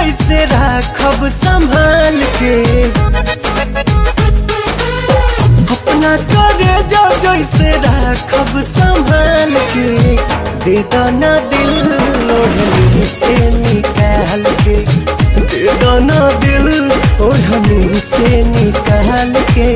जैसे राखब संभाल के अपना करे जा जैसे राखब संभाल के दे दाना दिल ओढ़नी से निकाल के दे दाना दिल ओढ़नी से निकाल के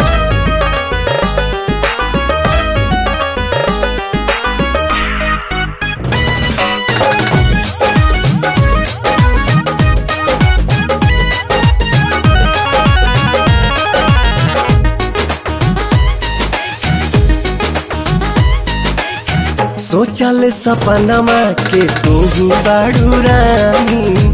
सोचल सपनमा के तू बाड़ू रानी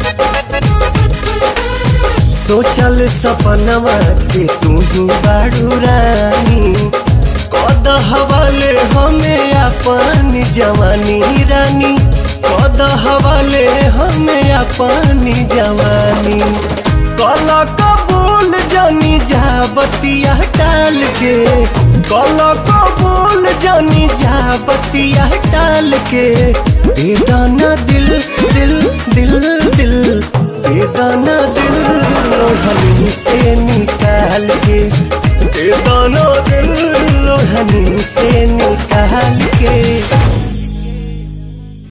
सोचल सपनमा के तू बाड़ू रानी कद हवाले हमें अपन जवानी रानी कद हवाले हमें अपन जवानी कल कबूल जानी जा बतिया टाल के कल कबूल जानी जा बतिया टाल के दे दाना दिल दिल दिल दिल दे दाना दिल लोहनी से निकाल के दे दाना दिल लोहनी से निकाल के